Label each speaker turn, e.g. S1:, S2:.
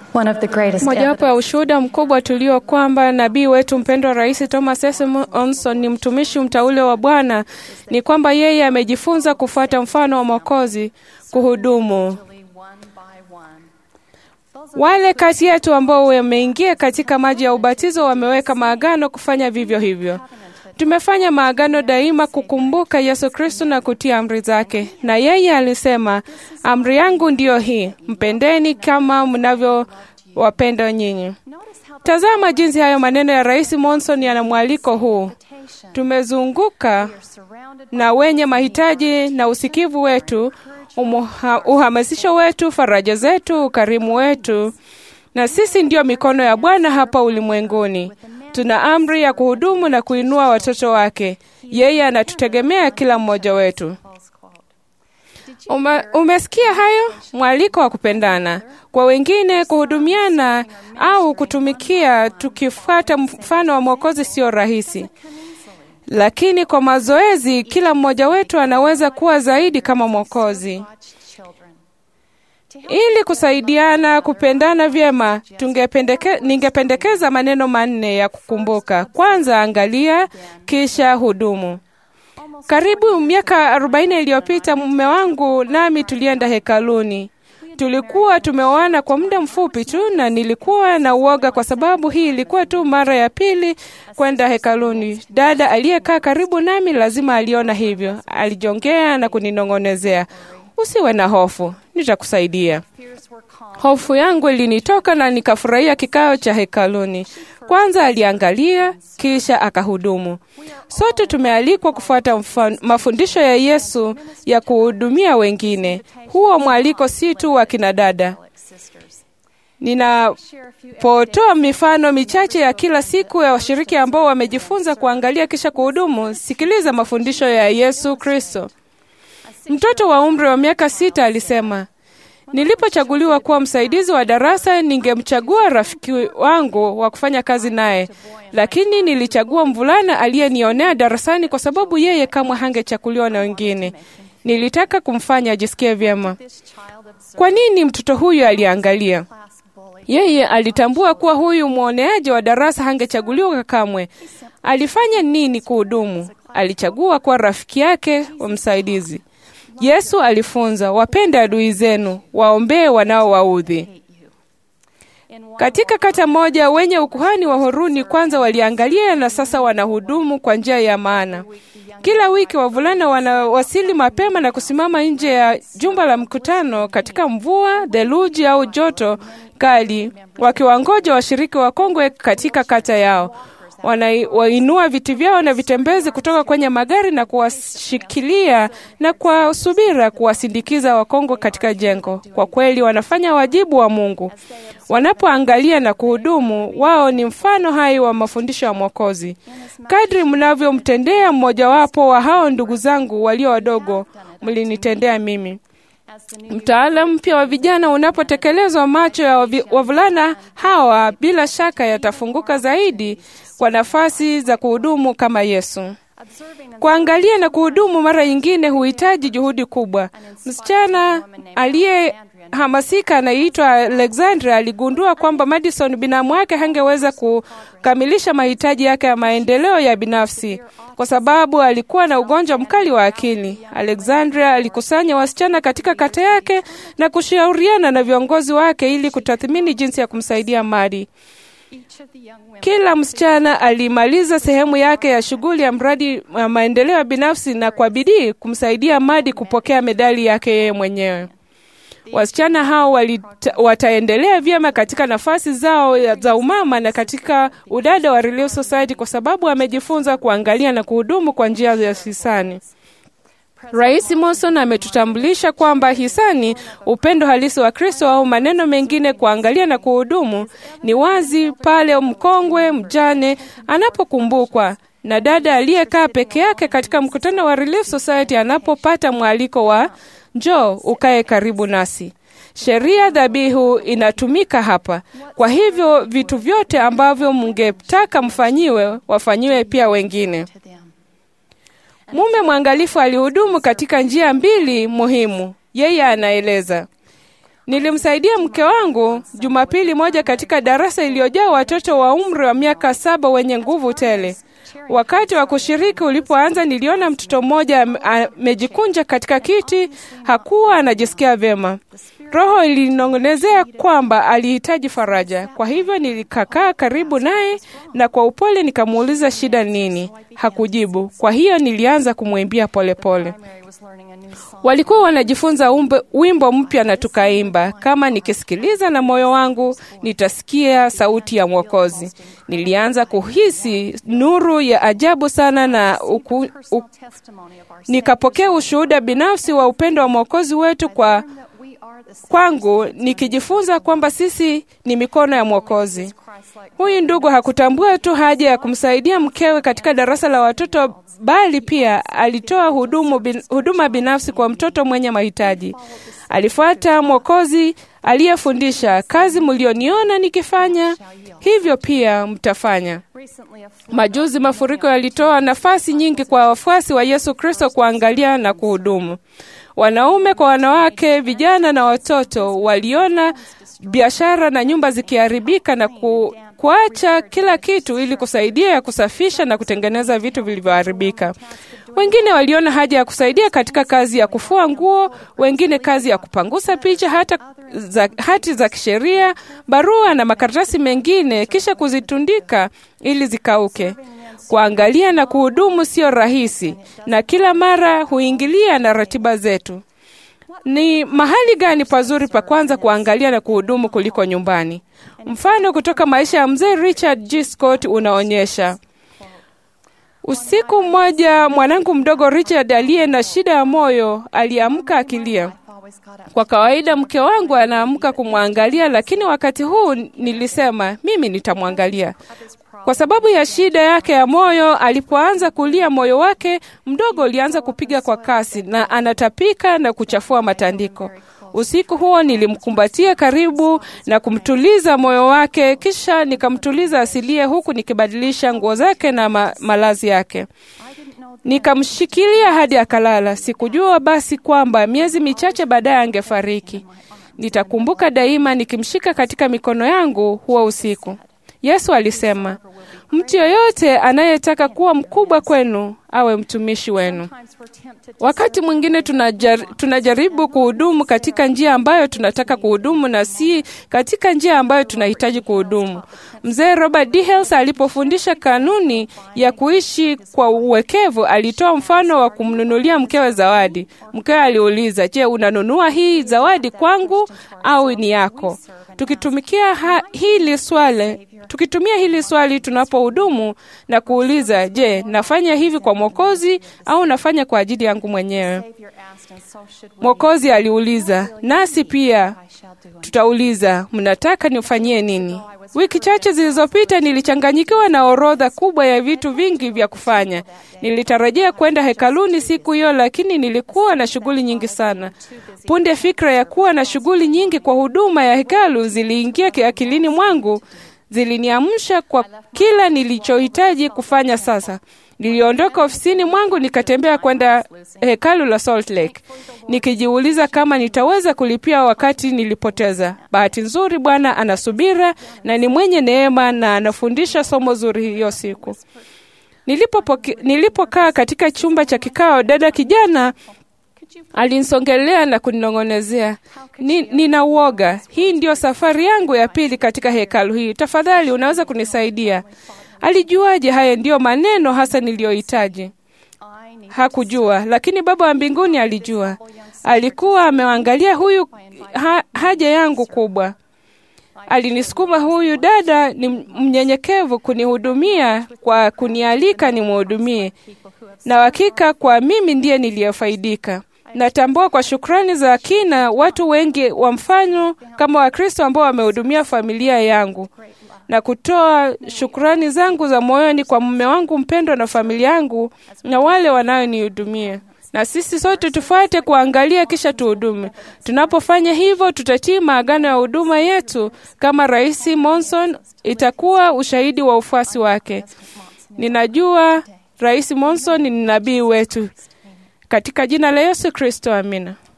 S1: One of the greatest
S2: Mojawapo ya
S1: evidence
S2: ushuhuda mkubwa tulio kwamba nabii wetu mpendwa Rais Thomas S. Monson ni mtumishi mteule wa Bwana ni kwamba yeye amejifunza kufuata mfano wa Mwokozi, kuhudumu.
S1: one by one.
S2: Wale kati yetu ambao wameingia katika maji ya ubatizo wameweka maagano kufanya vivyo hivyo. Tumefanya maagano daima kukumbuka Yesu Kristo na kutia amri zake, na yeye alisema, amri yangu ndiyo hii, mpendeni kama mnavyowapenda nyinyi.
S1: Notice how the
S2: Tazama jinsi hayo maneno ya Rais Monson yana mwaliko huu.
S1: invitation
S2: Tumezunguka
S1: are surrounded
S2: na wenye mahitaji na usikivu wetu, umuha, uhamasisho wetu, faraja zetu, ukarimu wetu, na sisi ndiyo mikono ya Bwana hapa ulimwenguni. Tuna amri ya kuhudumu na kuinua watoto wake. Yeye anatutegemea kila mmoja wetu.
S1: close quote. Did you
S2: Ume, umesikia hayo? Mwaliko wa kupendana kwa wengine, kuhudumiana au kutumikia, tukifuata mfano wa Mwokozi sio rahisi, lakini kwa mazoezi, kila mmoja wetu anaweza kuwa zaidi kama Mwokozi.
S1: watch children? To help
S2: Ili kusaidiana kupendana vyema, tungependeke, ningependekeza maneno manne ya kukumbuka. Kwanza, angalia, kisha hudumu. Karibu miaka 40 iliyopita mume wangu nami tulienda hekaluni. Tulikuwa tumeoana kwa muda mfupi tu, na nilikuwa na uoga kwa sababu hii ilikuwa tu mara ya pili kwenda hekaluni. Dada aliyekaa karibu nami lazima aliona hivyo, alijongea na kuninong'onezea, usiwe na hofu, nitakusaidia.
S1: fears were calm.
S2: Hofu yangu ilinitoka na nikafurahia kikao cha hekaluni. Kwanza aliangalia, kisha akahudumu. Sote tumealikwa kufuata mfa- mafundisho ya Yesu ya kuhudumia wengine. Huo mwaliko si tu wa kina dada.
S1: Sisters.
S2: Ninapotoa mifano michache ya kila siku ya washiriki ambao wamejifunza kuangalia kisha kuhudumu, sikiliza mafundisho ya Yesu Kristo. Mtoto wa umri wa miaka sita alisema, nilipochaguliwa kuwa msaidizi wa darasa, ningemchagua rafiki wangu wa kufanya kazi naye, lakini nilichagua mvulana aliyenionea darasani kwa sababu yeye kamwe hangechaguliwa na wengine. Nilitaka kumfanya ajisikie vyema.
S1: This child observed
S2: Kwa nini mtoto huyu aliangalia?
S1: class bully.
S2: Yeye alitambua kuwa huyu mwoneaji wa darasa hangechaguliwa kamwe. Alifanya nini kuhudumu? Alichagua kuwa rafiki yake wa msaidizi. Yesu alifunza, wapende adui zenu, waombee wanaowaudhi.
S1: hate you. In one
S2: Katika kata moja, wenye ukuhani wa Horuni kwanza waliangalia na sasa wanahudumu kwa njia ya maana. Kila wiki wavulana wanawasili mapema na kusimama nje ya jumba la mkutano katika mvua, theluji au joto kali, wakiwangoja washiriki wakongwe katika kata yao. Wanainua viti vyao na vitembezi kutoka kwenye magari na kuwashikilia na kwa subira kuwasindikiza wakongwe katika jengo. Kwa kweli wanafanya wajibu wa Mungu. Wanapoangalia na kuhudumu, wao ni mfano hai wa mafundisho ya Mwokozi. Kadri mnavyomtendea mmojawapo wa hao ndugu zangu walio wadogo, mlinitendea mimi.
S1: as the new
S2: Mtaala mpya wa vijana unapotekelezwa, macho ya wavi- wavulana hawa bila shaka yatafunguka zaidi kwa nafasi za kuhudumu kama Yesu.
S1: observing and
S2: Kuangalia na kuhudumu mara nyingine huhitaji juhudi kubwa. Msichana aliyehamasika anayeitwa Alexandra aligundua kwamba Madison binamu wake hangeweza kukamilisha mahitaji yake ya maendeleo ya binafsi kwa sababu alikuwa na ugonjwa mkali wa akili. Alexandra alikusanya wasichana katika kata yake na kushauriana na viongozi wake ili kutathmini jinsi ya kumsaidia Madi.
S1: each of the young women
S2: Kila msichana alimaliza sehemu yake ya shughuli ya mradi wa maendeleo ya binafsi na kwa bidii kumsaidia Madi kupokea medali yake yeye mwenyewe. Wasichana hao walita, wataendelea vyema katika nafasi zao ya- za umama na katika udada wa Relief Society kwa sababu wamejifunza kuangalia na kuhudumu kwa njia ya hisani. Rais Monson ametutambulisha kwamba hisani, upendo halisi wa Kristo, au maneno mengine, kuangalia na kuhudumu, ni wazi pale mkongwe mjane anapokumbukwa na dada aliyekaa peke yake katika mkutano wa Relief Society anapopata mwaliko wa njoo ukae karibu nasi. Sheria dhabihu inatumika hapa. Kwa hivyo vitu vyote ambavyo mngetaka mfanyiwe, wafanyiwe pia wengine.
S1: to them.
S2: Mume mwangalifu alihudumu katika njia mbili muhimu. Yeye anaeleza, Nilimsaidia mke wangu Jumapili moja katika darasa iliyojaa watoto wa umri wa miaka saba wenye nguvu tele. Wakati wa kushiriki ulipoanza, niliona mtoto mmoja ame- amejikunja katika kiti, hakuwa anajisikia vyema. Roho ilinong'onezea kwamba alihitaji faraja. Kwa hivyo nilikakaa karibu naye na kwa upole nikamuuliza shida nini. Hakujibu. Kwa hiyo nilianza kumwimbia polepole.
S1: Mary was learning a new song.
S2: Walikuwa wanajifunza umbe, wimbo mpya na tukaimba. Kama nikisikiliza na moyo wangu, nitasikia sauti ya Mwokozi. Nilianza kuhisi nuru ya ajabu sana na uku, u,
S1: Personal testimony of our
S2: nikapokea ushuhuda binafsi wa upendo wa Mwokozi wetu kwa
S1: Savior, that we are the
S2: kwangu, nikijifunza kwamba sisi ni mikono ya Mwokozi.
S1: Christ-like
S2: Huyu ndugu hakutambua tu haja ya kumsaidia mkewe katika darasa la watoto, bali pia alitoa hudumu bin, huduma binafsi kwa mtoto mwenye mahitaji. Alifuata Mwokozi aliyefundisha, kazi mlioniona nikifanya, hivyo pia mtafanya.
S1: Recently, a flood
S2: Majuzi mafuriko yalitoa nafasi nyingi kwa wafuasi wa Yesu Kristo kuangalia na kuhudumu. Wanaume kwa wanawake, vijana na watoto waliona biashara na nyumba zikiharibika na ku, kuacha kila kitu ili kusaidia ya kusafisha na kutengeneza vitu vilivyoharibika. Wengine waliona haja ya kusaidia katika kazi ya kufua nguo, wengine kazi ya kupangusa picha, hata za, hati za kisheria, barua na makaratasi mengine, kisha kuzitundika ili zikauke. Kuangalia na kuhudumu sio rahisi, na kila mara huingilia na ratiba zetu. Ni mahali gani pazuri pa kwanza kuangalia na kuhudumu kuliko nyumbani? Mfano kutoka maisha ya mzee Richard G. Scott unaonyesha Usiku mmoja mwanangu mdogo Richard aliye na shida ya moyo aliamka akilia.
S1: I've always got up
S2: Kwa kawaida mke wangu anaamka kumwangalia, lakini wakati huu nilisema mimi nitamwangalia. Kwa sababu ya shida yake ya moyo, alipoanza kulia, moyo wake mdogo ulianza kupiga kwa kasi na anatapika na kuchafua matandiko. Usiku huo nilimkumbatia karibu na kumtuliza moyo wake, kisha nikamtuliza asilie, huku nikibadilisha nguo zake na ma malazi yake.
S1: I didn't know that
S2: Nikamshikilia hadi akalala. Sikujua basi kwamba miezi michache baadaye angefariki. Nitakumbuka daima nikimshika katika mikono yangu huo usiku. Yesu alisema, mtu yoyote anayetaka kuwa mkubwa kwenu awe mtumishi wenu.
S1: sometimes we're tempted to
S2: Wakati mwingine tunajar, tunajaribu kuhudumu katika njia ambayo tunataka kuhudumu na si katika njia ambayo tunahitaji kuhudumu. Mzee Robert D. Hales alipofundisha kanuni ya kuishi kwa uwekevu, alitoa mfano wa kumnunulia mkewe zawadi. Mkewe aliuliza, je, unanunua hii zawadi kwangu au ni yako? Tukitumikia ha, hili swali, tukitumia hili swali tunapohudumu na kuuliza, je, nafanya hivi kwa Mwokozi au nafanya kwa ajili yangu mwenyewe?
S1: Savior asked, and so should we.
S2: Mwokozi aliuliza, nasi pia
S1: I shall do unto
S2: tutauliza, mnataka nifanyie nini? Wiki chache zilizopita nilichanganyikiwa na orodha kubwa ya vitu vingi vya kufanya. Nilitarajia kwenda hekaluni siku hiyo, lakini nilikuwa na shughuli nyingi sana. Punde fikra ya kuwa na shughuli nyingi kwa huduma ya hekalu ziliingia ki- akilini mwangu, ziliniamsha kwa kila nilichohitaji kufanya sasa. Niliondoka ofisini mwangu nikatembea kwenda hekalu la Salt Lake nikijiuliza kama nitaweza kulipia wakati nilipoteza. Bahati nzuri, Bwana anasubira na ni mwenye neema na anafundisha somo zuri hiyo siku. Nilipopoke- Nilipokaa katika chumba cha kikao, dada kijana alinisongelea na kuninong'onezea, Ni, nina uoga. Hii ndio safari yangu ya pili katika hekalu hii. Tafadhali, unaweza kunisaidia? Alijuaje haya ndiyo maneno hasa niliyohitaji?
S1: I need
S2: Hakujua, lakini Baba wa mbinguni alijua. Alikuwa ameangalia huyu ha, haja yangu kubwa. Alinisukuma huyu dada ni mnyenyekevu kunihudumia kwa kunialika nimhudumie,
S1: people who have
S2: na hakika kwa mimi ndiye niliyofaidika. Natambua kwa shukrani za kina watu wengi wa mfano kama Wakristo ambao wamehudumia familia yangu
S1: great love.
S2: na kutoa shukrani zangu za moyoni kwa mume wangu mpendwa na familia yangu na wale wanaonihudumia. Na sisi sote tufuate kuangalia kisha tuhudume. Tunapofanya hivyo, tutatii maagano ya huduma yetu kama Rais Monson itakuwa ushahidi wa ufuasi wake. Ninajua Rais Monson ni nabii wetu. Katika jina la Yesu Kristo, amina.